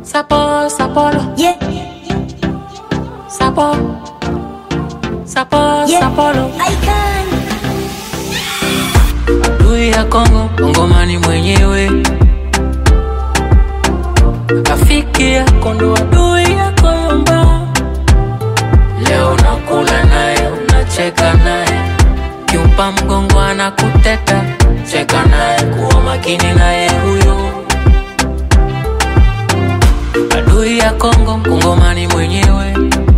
Sapo, sapolo, Yeah, sapo, sapo, yeah. sapolo. Icon. Adui ya Kongo, Kongomani mwenyewe. Rafiki yako ndo adui yako yomba. Leo unakula naye, unacheka naye, kiumpa mgongo anakuteta. Cheka naye, kuwa makini naye huyo. Adui ya Kongo, Kongomani mwenyewe.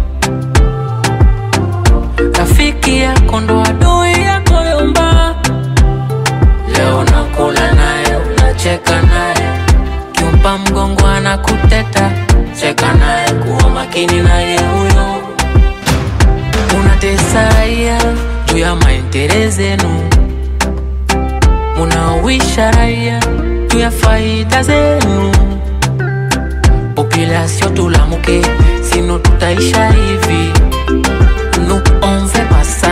Rafiki yako ndo adui yako yomba. Leo nakula naye, unacheka naye, kiumpa mgongo anakuteta. Cheka naye, kuwa makini naye huyo. Unatesa raia juu ya maendeleo zenu, munawisha raia juu ya faida zenu. Population tulamuke, sino tutaisha hivi. Nous on fait pas ça.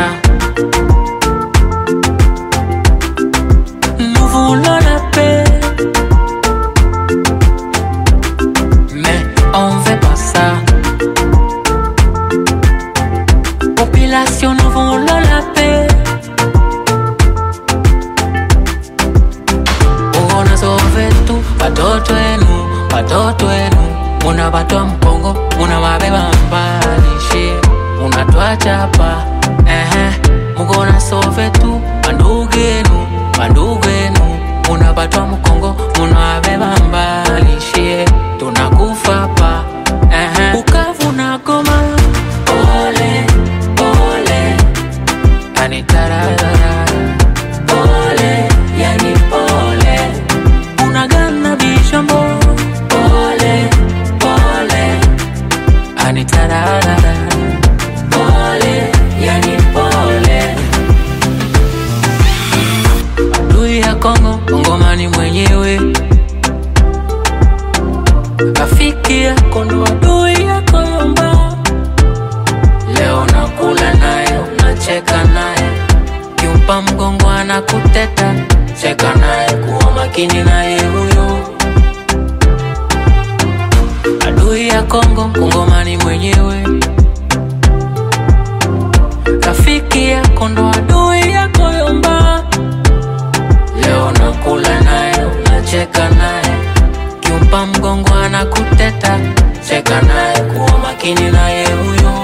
Nous voulons la paix. Mais on veut pas ça. Population, nous voulons la paix. Uona sove tu watoto wenu, watoto wenu munawatoa mpongo, munawabeba mbali she, munatwacha hapa ehe, mukona sove tu bandugu yenu, bandugu yenu munawatoa mkongo, munawabeba mbali she, tunakufa hapa ehe, Bukavu na Goma, pole pole, yani tararara, pole yani pole unagana bishambo pole pole anitararara pole yani pole adui ya Kongo Kongomani mwenyewe rafiki yako ndo adui yako yomba leo nakula naye unacheka naye kiumpa mgongo anakuteta cheka naye kuwa makini naye huyo adui ya Kongo Kongomani mwenyewe rafiki yako ndo adui yako yomba leo nakula naye unacheka naye kiumpa mgongo anakuteta cheka naye kuwa makini naye huyo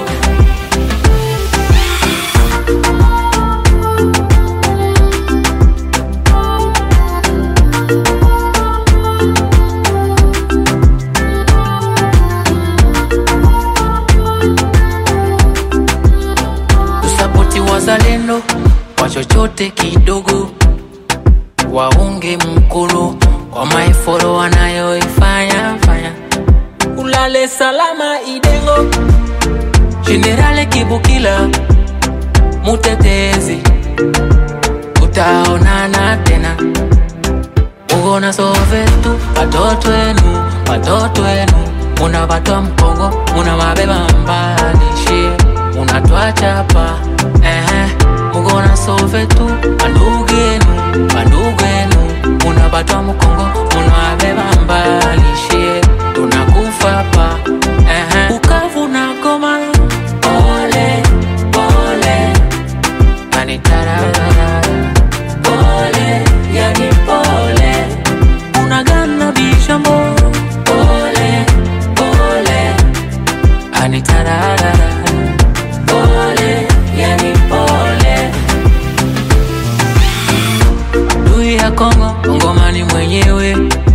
tusapoti wazalendo kwa chochote kidogo, waunge mkono kwa maeforo wanayoifanya fanya. Ulale salama Idengo, Jenerale Kibukila, mutetezi, utaonana tena. Ugona sove tu watoto wenu, watoto wenu munawatoa mpongo, munawabeba mbali shie, munatwacha hapa ehe, mugona sove tu bandugu yenu, bandugu yenu munawatoa mkongo, munawabeba mbali shie, tunakufa hapa ehe, Bukavu na Goma, pole pole, yani tararara, pole yani pole unagana bishambo pole pole anitararara pole yani pole adui ya Kongo Kongomani mwenyewe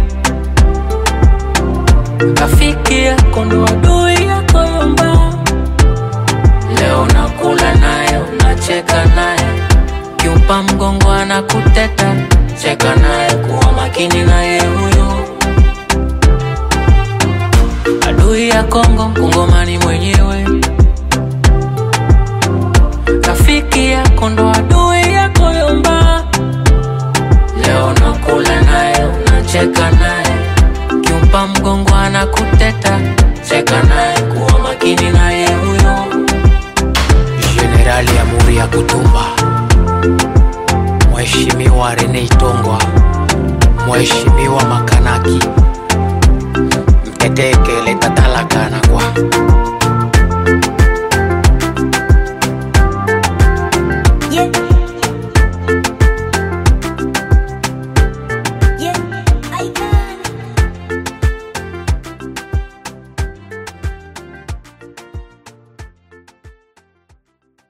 rafiki yako ndo adui yako yomba leo nakula naye unacheka naye kiumpa mgongo anakuteta cheka naye kuwa makini naye huyo adui ya Kongo Kongomani mwenyewe rafiki yako ndo adui yako yomba leo nakula naye unacheka naye kiumpa mgongo anakuteta cheka naye kuwa makini naye huyo Jenerali Amuri ya Kutumba, Mheshimiwa Rene Itongwa, Mheshimiwa Makanaki